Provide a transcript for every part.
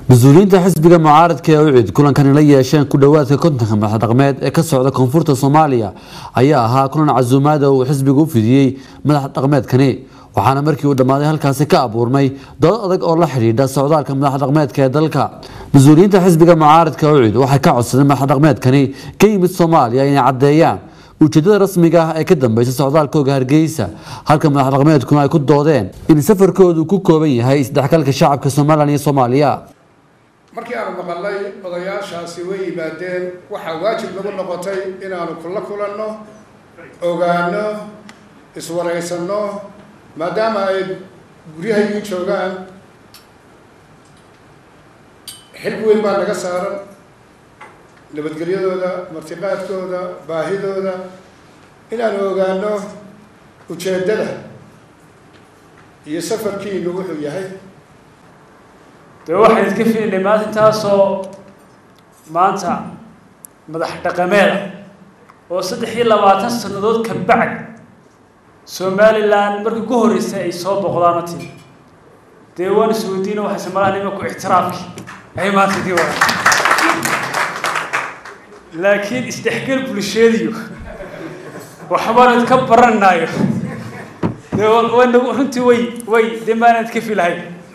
mas-uuliyiinta xisbiga mucaaradka ee ucid kulankani la yeesheen ku dhowaadka kontonka madax dhaqmeed ee ka socda koonfurta soomaaliya ayaa ahaa kulan casuumaada uu xisbigu u fidiyey madax dhaqmeedkani waxaana markii uu dhammaaday halkaasi ka abuurmay dood adag oo la xidhiidha socdaalka madax dhaqmeedka ee dalka mas-uuliyiinta xisbiga mucaaradka ucid waxay ka codsadeen madax dhaqmeedkani ka yimid soomaaliya inay caddeeyaan ujeedada rasmiga ah ee ka dambeysa socdaalkooga hargeysa halka madax dhaqmeedkuna ay ku doodeen in safarkoodu ku kooban yahay isdhexgalka shacabka somalilan iyo soomaaliya markii aanu maqalnay odayaashaasi way yimaadeen waxaa waajib nagu noqotay inaanu kula kulanno ogaano iswaraysanno maadaama ay guryahaygii joogaan xilbi weyn baa naga saaran nabadgelyadooda martiqaadkooda baahidooda inaanu ogaano ujeeddada iyo safarkiinu wuxuu yahay dee waxaan idinka filinay maalintaasoo maanta madax dhaqameeda oo saddex iyo labaatan sannadood ka bacd somalilan markii ku horreysay ay soo boqdaano timi dee waan isweydiina waxay samalaha nimanku ictiraafki ay maanta idii wada laakiin isdhexgal bulsheediyo waxbaan idka baranaayo dee way nagu runtii way way dee maanaan idka filahay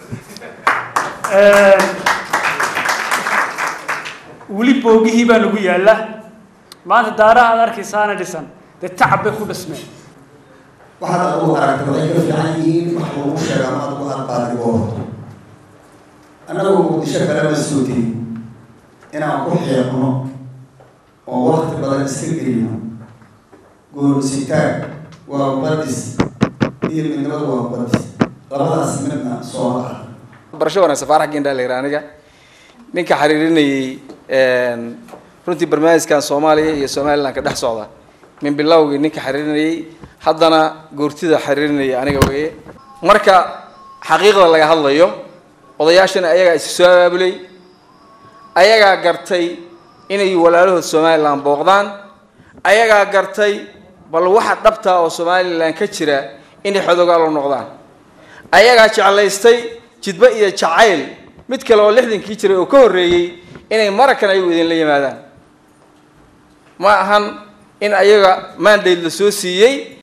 weli boogihii baa nagu yaalla maanta daaraha aad arkaysaana dhisan dee tacab bay ku dhismeen waxaad adugu aragtay waday ka fiican yihiin wax lagu sheega ama adugu aad qaadigo horto annagu muqdisho kale ma soo tegin inaan ku xiiqno oo wakti badan iska gelino goorsitaag waa badis iyo midnimadu waa badis labadaas midna soo laca barasho wanaagsan faarax gendha la yidhaha aniga ninka xiriirinayay runtii barnaamijkan soomaaliya iyo somaliland ka dhex socda min bilowgii ninka xiriirinayay haddana goortida xiriirinaya aniga weeye marka xaqiiqda laga hadlayo odayaashana ayagaa isu soo abaabulay ayagaa gartay inay walaalahood somaliland booqdaan ayagaa gartay bal waxa dhabta oo somaliland ka jira inay xodogaalo noqdaan ayagaa jeclaystay jidba iyo jacayl mid kale oo lixdankii jiray oo ka horreeyey inay marakan ayagu idinla yimaadaan ma ahan in ayaga mandate la soo siiyey